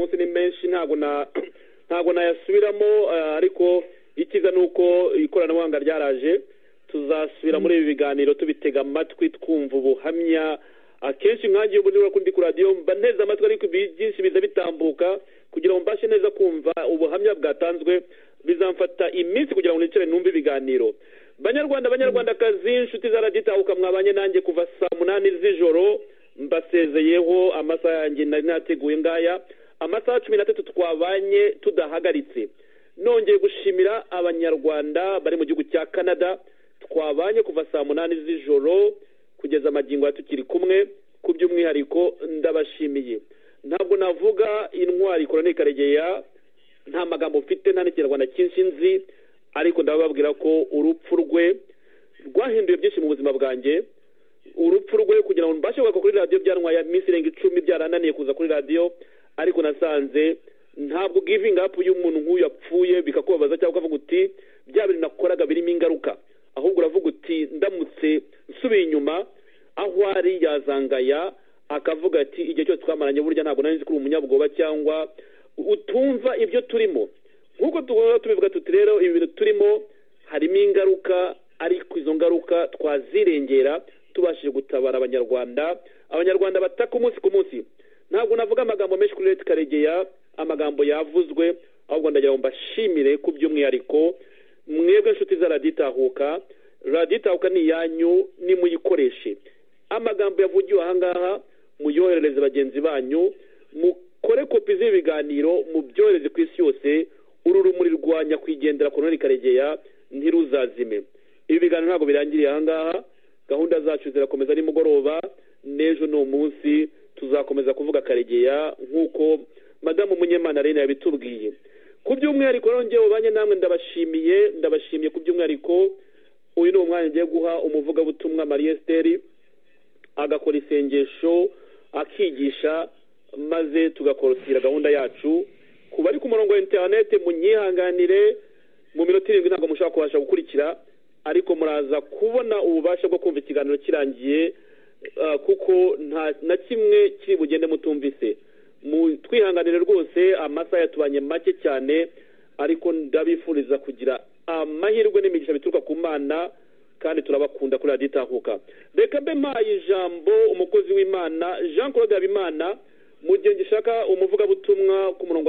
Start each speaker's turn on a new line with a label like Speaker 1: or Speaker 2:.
Speaker 1: munsi ni menshi ntabwo na ntabwo nayasubiramo eh, ariko icyiza ni uko ikoranabuhanga ryaraje tuzasubira muri ibi biganiro tubitega amatwi twumva ubuhamya akenshi nkange ubu niba ndi ku radiyo mba nteze amatwi ariko ibi byinshi biza bitambuka kugira ngo mbashe neza kumva ubuhamya bwatanzwe bizamfata iminsi kugira ngo nicare numve ibiganiro banyarwanda banyarwandakazi inshuti za radiyo itahuka mwabanye nanjye kuva saa munani z'ijoro mbasezeyeho amasaha yanjye nari nateguye ngaya amasaha cumi n'atatu twabanye tudahagaritse nongeye gushimira abanyarwanda bari mu gihugu cya canada twabanye kuva saa munani z'ijoro kugeza amagingo ya tukiri kumwe ku by'umwihariko ndabashimiye ntabwo navuga intwari koroni karegeya nta magambo mfite nta n'ikinyarwanda cyinshi nzi ariko ndababwira ko urupfu rwe rwahinduye byinshi mu buzima bwanjye urupfu rwe kugira ngo mbashe kugaruka kuri radiyo byantwaye iminsi irenga icumi byarananiye kuza kuri radiyo ariko nasanze ntabwo givingi apu y'umuntu nk'uyu yapfuye bikakubabaza cyangwa ukavuga uti bya bintu nakoraga birimo ingaruka ahubwo uravuga uti ndamutse nsubiye inyuma aho ari yazangaya akavuga ati igihe cyose twamaranye burya ntabwo nari nzi ko uri umunyabwoba cyangwa utumva ibyo turimo nk'uko tugomba tubivuga tuti rero ibi bintu turimo harimo ingaruka ariko izo ngaruka twazirengera tubashije gutabara abanyarwanda abanyarwanda bataka umunsi ku munsi ntabwo navuga amagambo menshi kuri leta karegeya amagambo yavuzwe ahubwo ndagira ngo mbashimire ku by'umwihariko mwebwe inshuti za radiyo itahuka radiyo itahuka ni iyanyu nimuyikoreshe amagambo yavugiwe ahangaha muyoherereze bagenzi banyu mukore kopi z'ibiganiro mubyohereze ku isi yose uru rumuri rwa nyakwigendera koroneli karegeya ntiruzazime ibi biganiro ntabwo birangiriye ahangaha gahunda zacu zirakomeza nimugoroba n'ejo ni umunsi tuzakomeza kuvuga karegeya nk'uko madamu munyemana rena yabitubwiye ku by'umwihariko rero ubanye namwe ndabashimiye ndabashimiye ku by'umwihariko uyu ni umwanya ngiye guha umuvugabutumwa marie esiteri agakora isengesho akigisha maze tugakorotira gahunda yacu ku bari ku murongo wa interinete munyihanganire mu minota irindwi ntabwo mushobora kubasha gukurikira ariko muraza kubona ububasha bwo kumva ikiganiro kirangiye ah, kuko nta na kimwe kiri bugende mutumvise mu twihanganire rwose amasaha yatubanye make cyane ariko ndabifuriza kugira amahirwe n'imigisha bituruka ku mana kandi turabakunda kuri radiyo itahuka reka mbe mpaye ijambo umukozi w'imana jean claude habimana mu gihe ngishaka umuvugabutumwa ku murongo wa